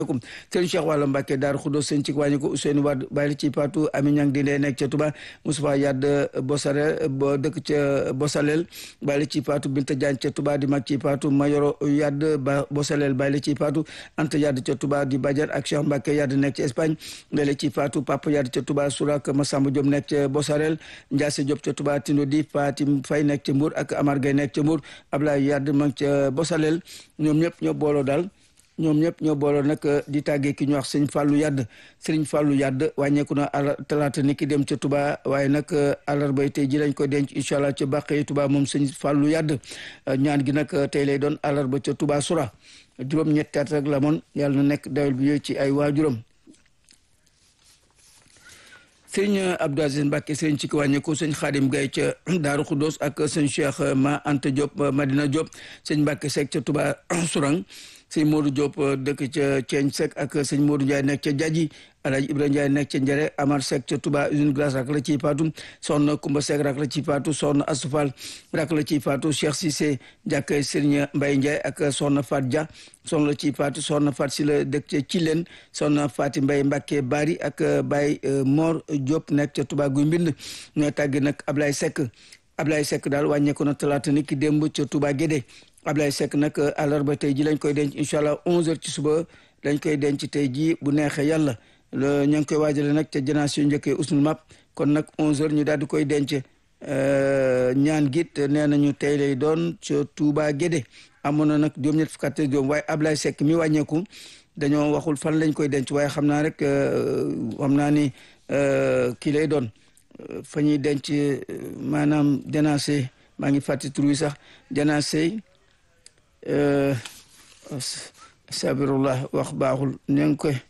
sëriñ Cheikh Wàlla Mbàkke Daaru Xudos sëñ ci wàññi ko Ousseynou Wade bàyyi ci Patou Ami Ñang di ndee nekk ca Touba Moustapha Yadd Bosare bo dëkk ca Bosalel bàyyi ci Patou Binta Diagne ca Touba di mag ci Patou Mayoro Yadd ba Bosalel bàyyi ci Patou Anta Yadd ca Touba di Badiane ak Cheikh Mbàkke Yadd nekk ca Espagne ndele ci Patou Papa Yadd ca Touba Sourak Massamba Diop nekk ca Bosarel Ndiasse Diop ca Touba Tindo di Fatim Fay nekk ca Mbour ak Amar Gay nekk ca Mbour Ablaye Yadd mag ca Bosalel ñoom ñëpp ñoo booloo daal ñoom ñëpp ñoo booloo nag di tàggee ki ñu wax sëñ Fallou Yadd sëriñ Fallou Yadd wàññeeku na ala talaata ni ki dem ca Touba waaye nag àllarba tey ji lañ ko denc incha allah ca bàqee Touba moom sëñ Fallou Yadd ñaan gi nag tey lay doon àllarba ca Touba Soura juróom-ñetti at rek la moon yàlla na nekk dawel bi yooyu ci ay waajuram sëñ Abdou Aziz Mbacke sëñ ci ko wàññeeku sëñ Xaadim Gaye ca Daaru Xuddoos ak sëñ Cheikh Ma Anta Diop Madina Diop sëñ Mbacke Seck ca Touba Sourang sëñ Modou Diop dëkk ca Ceeñ Seck ak sëñ Modou Ndiaye nekk ca Jaji Alaaji Ibrahima Ndiaye nekk ca Njare Amar Seck ca Touba usine glace rak la ciy faatu soxna Kumba Seck rak la ciy faatu soxna Asufal rak la ciy faatu Cheikh Cissé jàkkay Sëriñ Mbaye Ndiaye ak soxna Fat Dia soxna la ciy faatu soxna Fat si la dëkk ca Cileen soxna Fati Mbaye Mbacke Bari ak Baye Mor Diop nekk ca Touba Guy Mbind ñoo tàggi nag Ablaye Seck Ablaye Seck daal wàññeeku na talaata ni ki démb ca Touba Guédé Ablaye Seck nag àllarba tey ji lañ koy denc incha allah 11h ci suba lañ koy denc tey ji bu neexee yàlla ña ngi koy waajale nag ca génération njëkkee usnul map kon nag 11h ñu daal di koy denc ñaan git nee nañu tey lay doon ca Touba Guédé amoon na nag juróom-ñett fukk ak juróom waaye Ablaye Seck mi wàññeeku dañoo waxul fan lañ koy denc waaye xam naa rek xam naa ni kii lay doon fa ñuy denc maanaam dénancé maa ngi fàtti tur wi sax dénancé sabirullah wax baaxul ñu ngi koy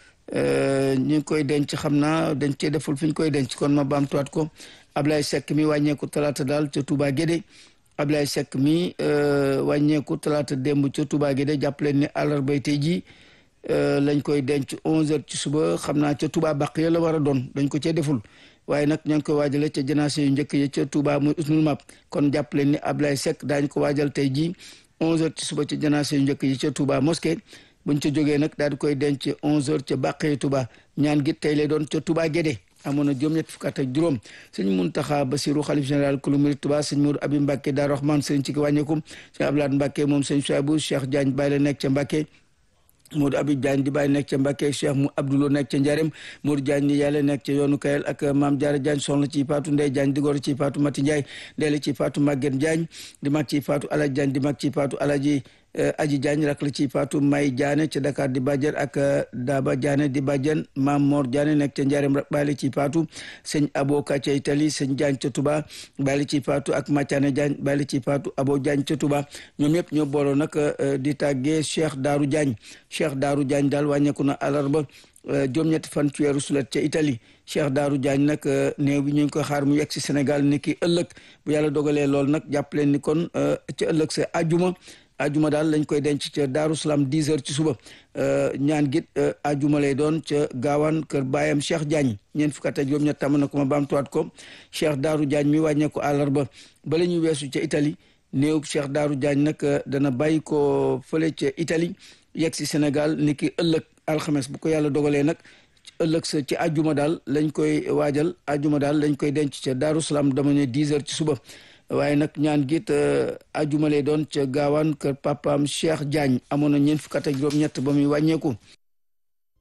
ñu ngi koy denc xam naa dañ cee deful fi ñu koy denc kon ma baamtuwaat ko Ablaye Seck mi wàññeeku talaata daal ca Touba Guédé Ablaye Seck mi wàññeeku talaata démb ca Touba Guédé jàpp leen ne àllarbay tey jii lañ koy denc 11h ci suba xam naa ca Touba bàq ya la war a doon dañ ko cee deful waaye nag ña ngi koy waajale ca janaase yu njëkk yi ca Touba muy usnul map kon jàpp leen ni Ablaye Seck daañu ko waajal tey jii 11h ci suba ca janaase yu njëkk yi ca Touba mosquée buñ ca jógee nag daal di koy denc 11h ca bàqee Touba ñaan gi tey lay doon ca Touba Guédé amoon na juróom-ñett fukk ak juróom sëñ Muntaxa Basiru xalif général kulu murid Touba sëñ Modou Abi Mbacke Daaru Rahman sëñ ci ki wàññeeku sëñ Ablaat Mbacke moom sëñ Souaibou Cheikh Diagne Baye la nekk ca Mbacke Modou Abib Diagne di bàyyi nekk ca Mbacke Cheikh mu Abdoulo nekk ca Njarem Modou Diagne ni yàlla nekk ca yoonu Kayel ak Maam Jaara Diagne soxna ci Faatu Ndey Diagne di góor ci Faatu Mati Ndiaye ndeele ci Faatu Maguette Diagne di mag ci Faatu Alaji Diagne di mag ci Faatu Alaji Aji Diagne rak la ci Faatu May Diagne ca Dakar di bàjjen ak Daba Diagne di bàjjen Maam Mor Diagne nekk ca Njarem bàyyi ci Faatu sëñ Abo Ka ca Italie sëñ Diagne ca Touba bàyyi ci Faatu ak Mathiane Diagne bàyyi ci Faatu Abo Diagne ca Touba ñoom ñëpp ñoo booloo nag di tàggee Cheikh Daaru Diagne Cheikh Daaru Diagne daal wàññeeku na àllarba juróom-ñetti fan ci weeru sulet ca Italie Cheikh Daaru Diagne nag néew bi ñu ngi koy xaar mu yegg si Sénégal ni ki ëllëg bu yàlla dogalee lool nag jàpp leen ni kon ca ëllëg sa ajuma ajuma daal lañ koy denc ca Daaru Salaam 10 heures ci suba ñaan git ajuma lay doon ca gaawaan kër baayam Cheikh Diagne ñeent fukk ak juróom-ñett tàmm na ko ma baamtuwaat ko Cheikh Daaru Diagne mi wàññeeku àllarba ba la ñuy weesu ca Italie néew Cheikh Daaru Diagne nag dana bàyyi ko fële ca Italie yegg si Sénégal ni ki ëllëg alxames bu ko yàlla dogalee nag ëllëg sa ci ajuma daal lañ koy waajal ajuma daal lañ koy denc ca Daaru Salaam dama ne 10 heures ci suba waaye nag ñaan git ajuma lay doon ca gaawaan kër papaam Cheikh Diagne amoon na ñeent fukk ak juróom-ñett ba muy wàññeeku